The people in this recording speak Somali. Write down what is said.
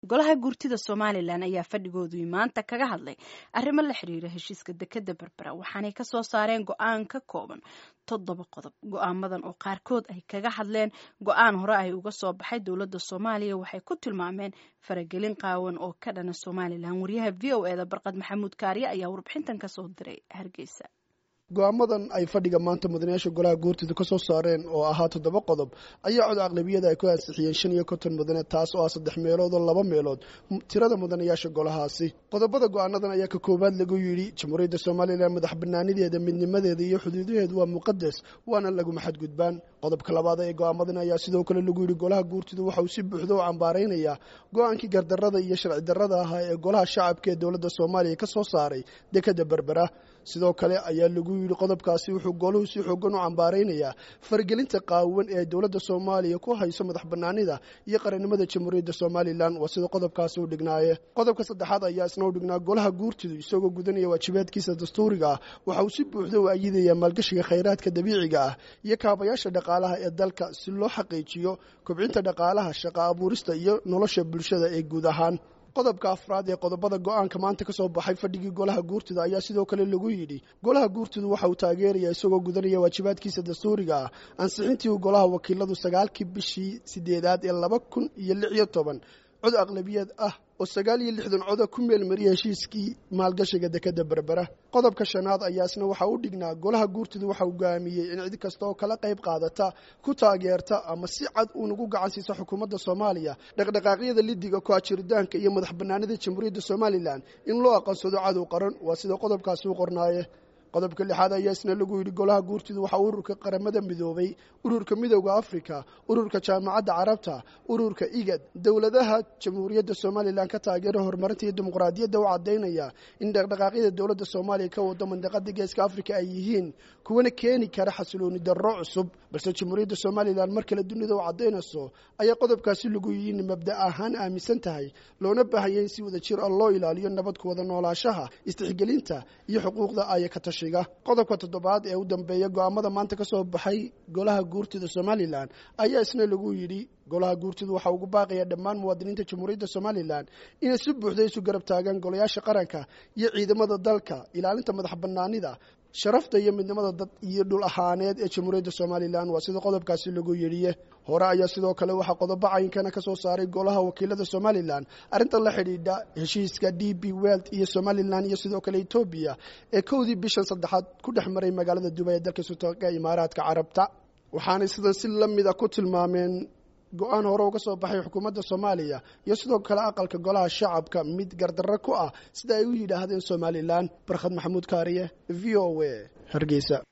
golaha guurtida somalilan ayaa fadhigoodii maanta kaga hadlay arrimo la xiriira heshiiska dekeda berbera waxaanay kasoo saareen go-aan ka kooban toddoba qodob go-aamadan oo qaarkood ay kaga hadleen go-aan hore ay uga soo baxay dowladda soomaaliya waxay ku tilmaameen faragelin qaawan oo ka dhana somalilan wariyaha v o eda barqad maxamuud kaariye ayaa warbixintan kasoo diray hargeysa go-aamadan ay fadhiga maanta mudanayaasha golaha guurtida ka soo saareen oo ahaa toddoba qodob ayaa cod aqlabiyada ay ku ansixiyeen shan iyo konton mudane taas oo ah saddex meelood oo laba meelood tirada mudanayaasha golahaasi qodobada go-aanadan ayaa ka koowaad lagu yidhi jamhuuriyadda somalilan madax banaanideeda midnimadeeda iyo xuduudaheedu waa muqadas waana laguma xadgudbaan qodobka labaad ee go-aamadan ayaa sidoo kale lagu yidhi golaha guurtidu waxa uu si buuxda u cambaaraynayaa go-aankii gardarada iyo sharci darrada ahaa ee golaha shacabka ee dowladda soomaaliya ka soo saaray dekeda berbera sidoo kale ayaa lagu yidhi qodobkaasi wuxuu goluhu si xoogan u cambaaraynayaa faragelinta qaawan ee dowladda soomaaliya ku hayso madax banaanida iyo qarannimada jamhuuriyadda somalilan waa sida qodobkaasi u dhignaaye qodobka saddexaad ayaa isna u dhignaa golaha guurtidu isagoo gudanaya waajibaadkiisa dastuuriga ah waxa uu si buuxda u ayidayaa maalgashiga khayraadka dabiiciga ah iyo kaabayaasha dhaqaalaha ee dalka si loo xaqiijiyo kobcinta dhaqaalaha shaqa abuurista iyo nolosha bulshada ee guud ahaan qodobka afraad ee qodobada go-aanka maanta ka soo baxay fadhigii golaha guurtida ayaa sidoo kale lagu yidhi golaha guurtidu waxa uu taageerayaa isagoo gudanaya waajibaadkiisa dastuuriga ah ansixintii uu golaha wakiiladu sagaalkii bishii sideedaad ee laba kun iyo lix iyo toban cod aqlabiyad ah oo sagaal iyo lixdan coda ku meelmariyay heshiiskii maalgashiga dekeda berbera qodobka shanaad ayaa isna waxa u dhignaa golaha guurtidu waxa uu go'aamiyey in cid kasta oo kala qayb qaadata ku taageerta ama si cad uunagu gacan siisa xukuumadda soomaaliya dhaqdhaqaaqyada lidiga ku-ajiritaanka iyo madax bannaanida jamhuuriyadda somalilan in loo aqoonsado cadow qaran waa sida qodobkaasi u qornaaye qodobka lixaad ayaa isna lagu yidhi golaha guurtidu waxaa ururka qaramada midoobay ururka midowda africa ururka jaamacadda carabta ururka igad dowladaha jamhuuriyadda somalilan ka taageera horumarinta iyo dimuqraadiyadda u caddaynaya in dhaqdhaqaaqyada dowladda soomaaliya ka wado mandaqada geeska africa ay yihiin kuwana keeni kara xasilooni darro cusub balse jamhuuriyadda somalilan mar kale dunida u caddaynayso ayaa qodobkaasi lagu yihiin mabda ahaan aaminsan tahay loona baahaya in si wada jir ah loo ilaaliyo nabad ku wada noolaashaha istixgelinta iyo xuquuqda aya ka tashi qodobka toddobaad ee u dambeeya go-aamada maanta ka soo baxay golaha guurtida somalilan ayaa isna lagu yidhi golaha guurtidu waxa ugu baaqaya dhammaan muwaadiniinta jamhuuriyadda somalilan inay si buuxda isu garab taagaan golayaasha qaranka iyo ciidamada dalka ilaalinta madax banaanida sharafta iyo midnimada dad iyo dhul ahaaneed ee jamhuuriyadda somalilan waa sida qodobkaasi lagu yidhiye hore ayaa sidoo kale waxaa qodobo cayinkana ka soo saaray golaha wakiilada somalilan arrintan la xidhiidha heshiiska d b weld iyo somalilan iyo sidoo kale etoobiya ee kowdii bishan saddexaad ku dhex maray magaalada dubay ee dalka sultaanka imaaraadka carabta waxaanay sidan si la mida ku tilmaameen go-aan hore uga soo baxay xukuumadda soomaaliya iyo sidoo kale aqalka golaha shacabka mid gardarro ku ah sida ay u yidhaahdeen somalilan barkhad maxamuud kaariye v o a hargeysa